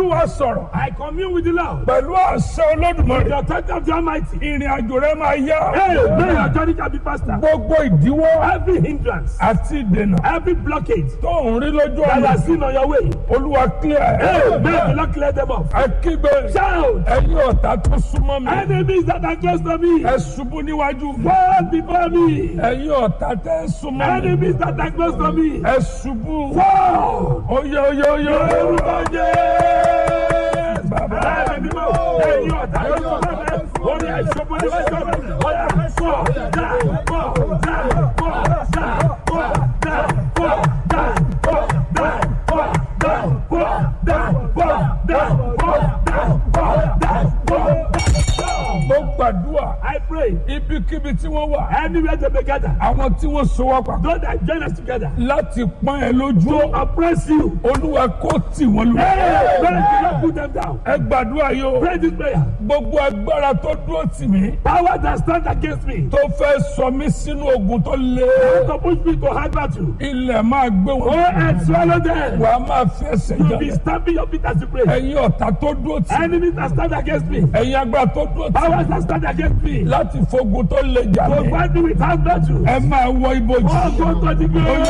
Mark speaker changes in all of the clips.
Speaker 1: olúwa sọ̀rọ̀
Speaker 2: I commune with the Lord.
Speaker 1: pẹ̀lú àṣẹ olódùmarè
Speaker 2: The authority of the Almighty.
Speaker 1: ìrìn àjò rẹ máa yá
Speaker 2: Hey, may your journey shall be faster.
Speaker 1: gbogbo ìdíwọ́
Speaker 2: Every hindrance,
Speaker 1: àti ìdènà
Speaker 2: every blockage
Speaker 1: tó ń rí lójú
Speaker 2: that you
Speaker 1: ọ̀nà
Speaker 2: are seen on your way.
Speaker 1: olúwa clear
Speaker 2: Hey,
Speaker 1: ẹ̀
Speaker 2: may the Lord clear them off.
Speaker 1: ẹ kígbe
Speaker 2: Shout.
Speaker 1: ẹ̀yin ọ̀tá tó súnmọ́ mi
Speaker 2: Enemies that are close to me.
Speaker 1: ẹ ṣubú níwájú mi
Speaker 2: Fall before me.
Speaker 1: ẹ̀yin ọ̀tá tẹ́ ẹ súnmọ́ mi
Speaker 2: Enemies that are close to me.
Speaker 1: ẹ ṣubú
Speaker 2: Fall.
Speaker 1: oyè oyè oyè
Speaker 2: Orúkọ Jésù.
Speaker 1: bàbá
Speaker 2: Ẹ̀mí mímọ́. Ẹ̀yin ọ̀tá ló sọ fún mi. Ó ní ẹ̀ṣọ́ bó ní wájú mi. Ọ̀yà fọ́ dá fọ́ dá fọ́ dá fọ́ dá fọ́ dá fọ́ dá fọ́ dá fọ́ dá fọ́ dá fọ́ dá fọ́ dá fọ́ dá.
Speaker 1: mo gbàdúrà
Speaker 2: I pray
Speaker 1: ibikíbi tí wọ́n wà
Speaker 2: anywhere they may gather.
Speaker 1: àwọn tí wọ́n so wá papọ̀
Speaker 2: Those that join us together
Speaker 1: láti pọ́n ẹ lójú
Speaker 2: to oppress you.
Speaker 1: olúwa kó tì wọ́n lù.
Speaker 2: Hey, pray to not put them down.
Speaker 1: ẹ gbàdúrà yìí o
Speaker 2: Pray this prayer.
Speaker 1: gbogbo agbára tó dúró tì mí
Speaker 2: Power that stand against me.
Speaker 1: tó fẹ́ sọ mí sínú ogun tó le
Speaker 2: To push me to hard battle.
Speaker 1: ilẹ̀ máa gbé
Speaker 2: Go
Speaker 1: wọn
Speaker 2: and swallow them.
Speaker 1: wà á máa fi ẹsẹ̀
Speaker 2: You be
Speaker 1: jà
Speaker 2: stamping your feet as you pray.
Speaker 1: ẹ̀yin ọ̀tá tó dúró tì mí
Speaker 2: Enemies that stand against me.
Speaker 1: ẹ̀yin agbára tó dúró tì mí
Speaker 2: Powers that stand against me.
Speaker 1: láti fogun tó le jà
Speaker 2: To
Speaker 1: mí
Speaker 2: fight me with hard battle.
Speaker 1: ẹ máa wọ ibojì
Speaker 2: Oh, go to the glory.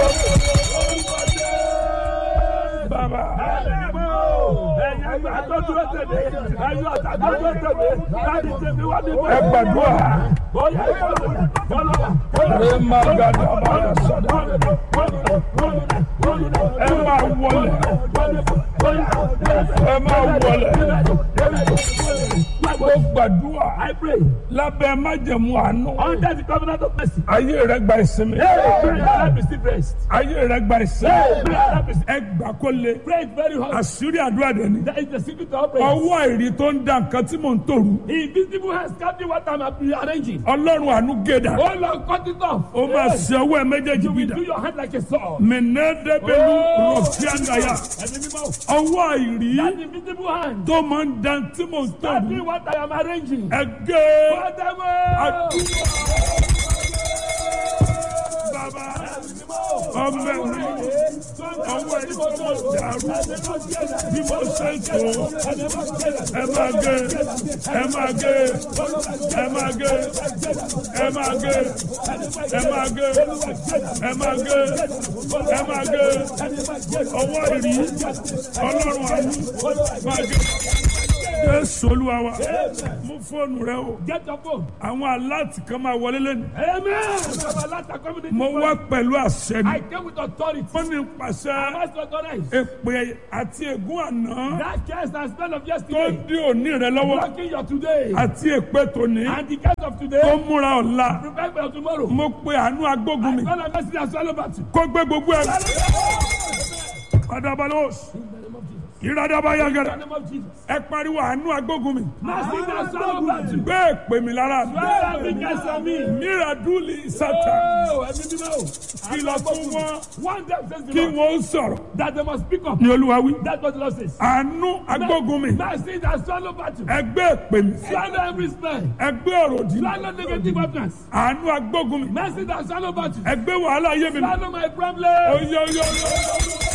Speaker 1: bàbá
Speaker 2: Ẹ̀yin agbára tó dúró tèmi. Ẹ̀yin ọ̀tá tó dúró tèmi. Láti tèmi wá ní
Speaker 1: ẹ gbàdúrà
Speaker 2: Ó yẹ ìfọ̀lọ́. Fọlọ́.
Speaker 1: ẹ máa gàdá bàrà sọdọ ẹ máa wọlé ẹ máa wọlé mo gbàdúrà
Speaker 2: I pray
Speaker 1: lábẹ́ májẹ̀mú àánú
Speaker 2: under the covenant of mercy.
Speaker 1: ayé rẹ gba ìsinmi
Speaker 2: Hey, pray that receive rest.
Speaker 1: ayé rẹ gba ìsinmi
Speaker 2: Hey, pray that receive.
Speaker 1: ẹ gbà kó le
Speaker 2: Pray it very hard.
Speaker 1: àṣírí àdúrà dẹ ni
Speaker 2: That is the secret of prayer.
Speaker 1: ọwọ́ àìrí tó ń da nǹkan tí mò ń tòrú
Speaker 2: Invisible hands captain what I'm arranging.
Speaker 1: ọlọ́run àánú gèdà
Speaker 2: Oh Lord, cut it off.
Speaker 1: ó máa ṣe ọwọ́ ẹ méjèèjì
Speaker 2: You
Speaker 1: bí
Speaker 2: will
Speaker 1: dà
Speaker 2: do your hand like a sword.
Speaker 1: mẹ̀nẹ́dẹ́gbẹ̀lú
Speaker 2: Oh.
Speaker 1: rọ̀fíàgàyà
Speaker 2: Ẹni mímọ́.
Speaker 1: ọwọ́ àìrí
Speaker 2: That invisible hand
Speaker 1: tó máa ń da tí mò ń tòrú
Speaker 2: captain what I am arranging.
Speaker 1: ẹ gé
Speaker 2: Father,
Speaker 1: àdúrà bàbá ọmọ ẹ̀rí ọwọ́ ẹ̀rí tó mọ̀ dàrú bí mo ṣe ń tó ẹ máa gé ẹ máa gé ẹ máa gé ẹ máa gé ẹ máa gé ẹ máa gé ẹ máa gé ọwọ́ ìrí ọlọ́run àánú máa gé. Jésù olúwa wa mú fóònù rẹ o
Speaker 2: Get your phone.
Speaker 1: àwọn aláàtì kan máa wọlé lẹ́nu
Speaker 2: Amen. Baba, let the community
Speaker 1: mo
Speaker 2: know.
Speaker 1: wá pẹ̀lú àṣẹ
Speaker 2: I
Speaker 1: ni
Speaker 2: came with authority.
Speaker 1: wọ́n ní pàṣẹ
Speaker 2: I must authorize.
Speaker 1: èpè àti ègún àná
Speaker 2: That curse and spell of
Speaker 1: tó
Speaker 2: yesterday.
Speaker 1: dí òní rẹ lọ́wọ́
Speaker 2: Blocking your today.
Speaker 1: àti èpè tòní
Speaker 2: And the curse of
Speaker 1: tó
Speaker 2: today.
Speaker 1: múra ọ̀la
Speaker 2: Prepare for tomorrow.
Speaker 1: mo pe àánú agbógun mi
Speaker 2: All of us are swallow battle.
Speaker 1: kó gbé gbogbo ẹ adabalos ìradaba
Speaker 2: In
Speaker 1: yagara
Speaker 2: the name of Jesus.
Speaker 1: ẹ pariwo àánú agbógun mi
Speaker 2: Mercy that swallow battle.
Speaker 1: gbé èpè mi lára mi
Speaker 2: Swallow every curse on me.
Speaker 1: míradúlì sátà
Speaker 2: Oh, ẹ̀mí mímọ́.
Speaker 1: kìlọ̀ fún wọn
Speaker 2: One day says the
Speaker 1: kí
Speaker 2: Lord
Speaker 1: wọ́n sọ̀rọ̀
Speaker 2: that they must speak up.
Speaker 1: ní olúwa wí
Speaker 2: That's what the Lord says.
Speaker 1: àánú agbógun mi
Speaker 2: Mercy that swallow battle.
Speaker 1: ẹgbẹ́ èpè mi
Speaker 2: Swallow every spell.
Speaker 1: ẹgbẹ́ ọ̀rọ̀ dì
Speaker 2: Swallow negative utterance.
Speaker 1: àánú agbógun mi
Speaker 2: Mercy that swallow battle.
Speaker 1: ẹgbẹ́ wàhálà ayé mi
Speaker 2: Swallow my problem.
Speaker 1: oyè oyè oyè